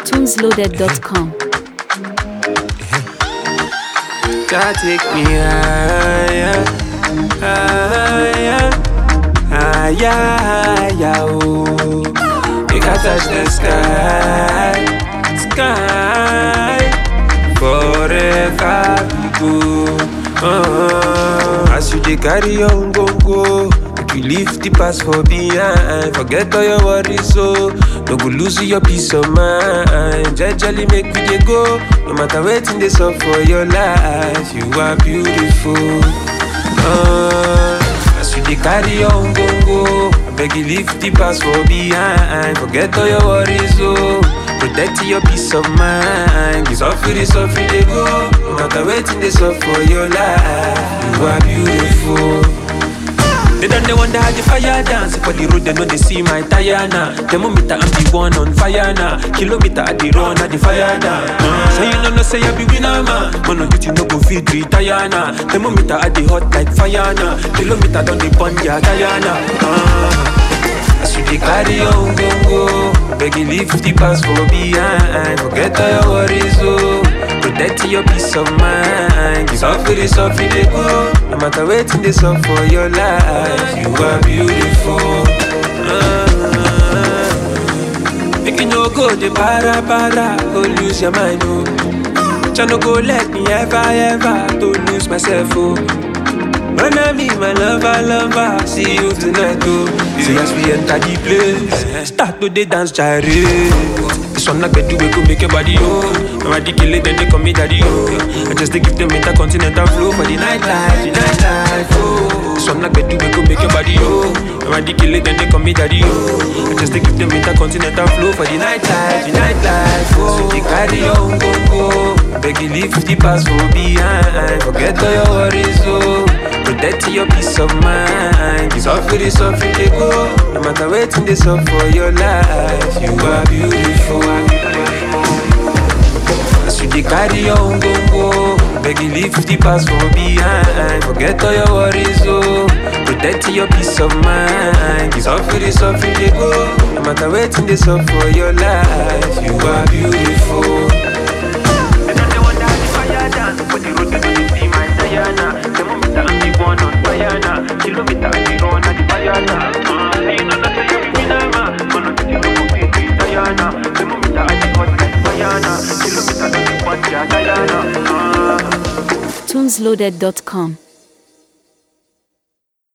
tunesloaded.com. God take me higher, higher, higher, higher, oh. Make I touch the sky, sky. Forever we go. Uh, as you dey carry your own go go, make you leave the past for behind. Forget all your worries, so no go lose your peace of mind. Jejely make we dey go, no matter wetin dey sup for your life. You are beautiful. Uh, as you dey carry your own go go, abeg you leave the past for behind. Forget all your worries, so. Protect your peace of mind. It's off it, it's off it, they go. No matter waiting, they up for your life. You are beautiful. They don't they wonder how the fire dance For the road they know they see my tire now Thermometer I'm the one on fire now Kilometer at the run at the fire down uh, So you know no say I be winner man Man no duty no go feed retire now Thermometer at the hot like fire now Kilometer down the burn ya tire now uh, As you dey carry your own go go Beg you leave the past for behind Forget all your worries oh Protect your peace of mind It's off it, it's off it, they go No matter waiting, they up for your life You are beautiful uh, Make you no go the para para Go lose your mind oh Try no go let me ever ever To lose myself oh when I meet my lover, lover, see you tonight, oh. See as we enter the place, start to the dance, gyrate. This one like do we could make your body, oh. I'm a kill it, then they call me daddy, oh. I just to give them intercontinental flow for the nightlife, the nightlife, oh. This one like do we could make your body, oh. I'm a kill it, then they call me daddy, oh. I just to give them intercontinental flow for the nightlife, the nightlife, oh. So they carry your own go go, beg you leave the past for behind, forget all your worries, oh. Protect your peace of mind. It's off it, it's off it, they go. No matter waiting, this up for your life. You are beautiful. As you dey carry your own go go, beg you leave the past for behind. Forget all your worries, oh. Protect your peace of mind. It's off it, it's off it, they go. No matter waiting, this up for your life. You are beautiful. They don't they wonder how the fire dance For the road they don't see my tire now Thermometer I'm the one on fire now Kilometer I the run at the fire now uh, See you know that say you be winner man Man no think you no go fit retire now Thermometer I the hot like fire now Kilometer don't the punch ya tire now uh, tunesloaded.com.